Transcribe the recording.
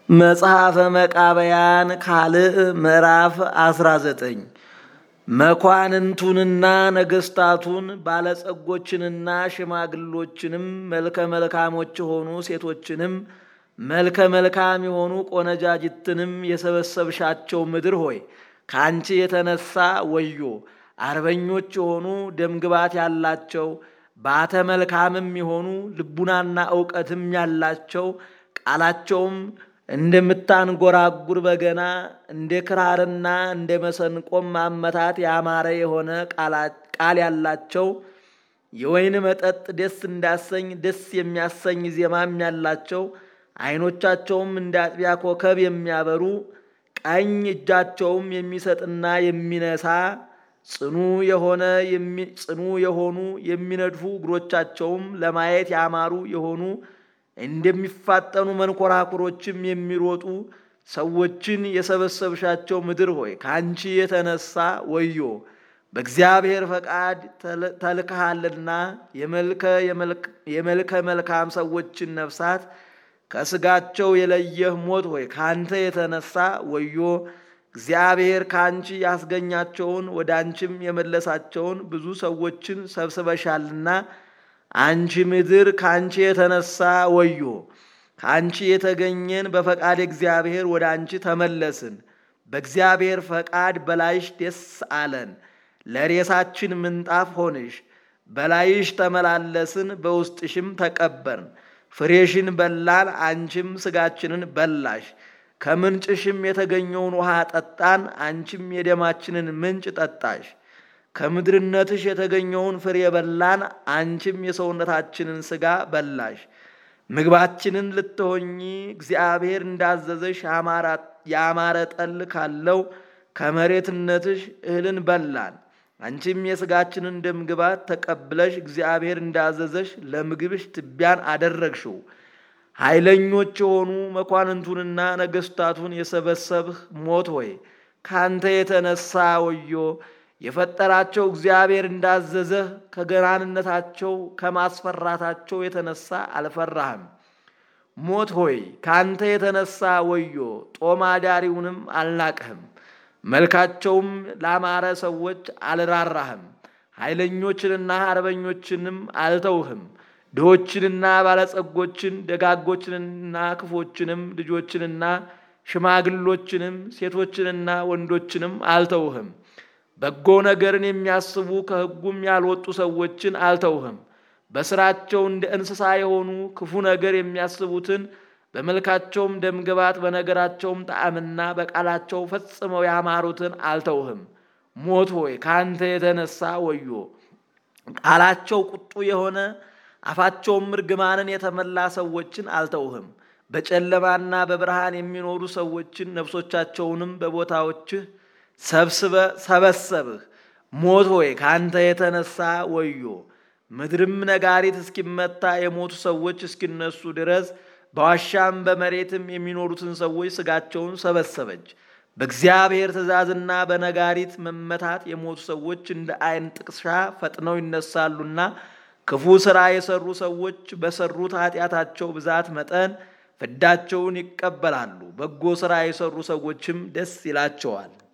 መጽሐፈ መቃብያን ካልዕ ምዕራፍ 19 መኳንንቱንና ነገሥታቱን ባለጸጎችንና ሽማግሎችንም መልከ መልካሞች የሆኑ ሴቶችንም መልከ መልካም የሆኑ ቆነጃጅትንም የሰበሰብሻቸው ምድር ሆይ ከአንቺ የተነሳ ወዮ! አርበኞች የሆኑ ደምግባት ያላቸው ባተ መልካምም የሆኑ ልቡናና እውቀትም ያላቸው ቃላቸውም እንደምታንጎራጉር በገና እንደ ክራርና እንደ መሰንቆም ማመታት ያማረ የሆነ ቃል ያላቸው የወይን መጠጥ ደስ እንዳሰኝ ደስ የሚያሰኝ ዜማም ያላቸው ዓይኖቻቸውም እንደ አጥቢያ ኮከብ የሚያበሩ ቀኝ እጃቸውም የሚሰጥና የሚነሳ ጽኑ የሆነ ጽኑ የሆኑ የሚነድፉ እግሮቻቸውም ለማየት ያማሩ የሆኑ እንደሚፋጠኑ መንኮራኩሮችም የሚሮጡ ሰዎችን የሰበሰብሻቸው ምድር ሆይ ከአንቺ የተነሳ ወዮ! በእግዚአብሔር ፈቃድ ተልከሃልና የመልከ መልካም ሰዎችን ነፍሳት ከስጋቸው የለየህ ሞት ሆይ ከአንተ የተነሳ ወዮ! እግዚአብሔር ከአንቺ ያስገኛቸውን ወደ አንቺም የመለሳቸውን ብዙ ሰዎችን ሰብስበሻልና አንቺ ምድር ከአንቺ የተነሳ ወዮ! ከአንቺ የተገኘን በፈቃድ እግዚአብሔር ወደ አንቺ ተመለስን። በእግዚአብሔር ፈቃድ በላይሽ ደስ አለን። ለሬሳችን ምንጣፍ ሆንሽ። በላይሽ ተመላለስን፣ በውስጥሽም ተቀበርን። ፍሬሽን በላን፣ አንቺም ስጋችንን በላሽ። ከምንጭሽም የተገኘውን ውሃ ጠጣን፣ አንቺም የደማችንን ምንጭ ጠጣሽ። ከምድርነትሽ የተገኘውን ፍሬ በላን፣ አንቺም የሰውነታችንን ሥጋ በላሽ። ምግባችንን ልትሆኚ እግዚአብሔር እንዳዘዘሽ ያማረ ጠል ካለው ከመሬትነትሽ እህልን በላን። አንቺም የሥጋችንን ደምግባት ተቀብለሽ እግዚአብሔር እንዳዘዘሽ ለምግብሽ ትቢያን አደረግሽው። ኃይለኞች የሆኑ መኳንንቱንና ነገሥታቱን የሰበሰብህ ሞት ሆይ ካንተ የተነሳ ወዮ! የፈጠራቸው እግዚአብሔር እንዳዘዘህ ከገናንነታቸው ከማስፈራታቸው የተነሳ አልፈራህም። ሞት ሆይ ካንተ የተነሳ ወዮ! ጦም አዳሪውንም አልናቅህም። መልካቸውም ላማረ ሰዎች አልራራህም። ኃይለኞችንና አርበኞችንም አልተውህም። ድሆችንና ባለጸጎችን ደጋጎችንና ክፎችንም ልጆችንና ሽማግሎችንም ሴቶችንና ወንዶችንም አልተውህም። በጎ ነገርን የሚያስቡ ከሕጉም ያልወጡ ሰዎችን አልተውህም። በስራቸው እንደ እንስሳ የሆኑ ክፉ ነገር የሚያስቡትን በመልካቸውም ደምግባት በነገራቸውም ጣዕምና በቃላቸው ፈጽመው ያማሩትን አልተውህም። ሞት ሆይ ከአንተ የተነሳ ወዮ! ቃላቸው ቁጡ የሆነ አፋቸውም እርግማንን የተመላ ሰዎችን አልተውህም። በጨለማና በብርሃን የሚኖሩ ሰዎችን ነፍሶቻቸውንም በቦታዎችህ ሰብስበ ሰበሰብህ። ሞት ሆይ ከአንተ የተነሳ ወዮ! ምድርም ነጋሪት እስኪመታ የሞቱ ሰዎች እስኪነሱ ድረስ በዋሻም በመሬትም የሚኖሩትን ሰዎች ስጋቸውን ሰበሰበች። በእግዚአብሔር ትእዛዝና በነጋሪት መመታት የሞቱ ሰዎች እንደ ዓይን ጥቅሻ ፈጥነው ይነሳሉና ክፉ ሥራ የሰሩ ሰዎች በሰሩት ኃጢአታቸው ብዛት መጠን ፍዳቸውን ይቀበላሉ። በጎ ሥራ የሰሩ ሰዎችም ደስ ይላቸዋል።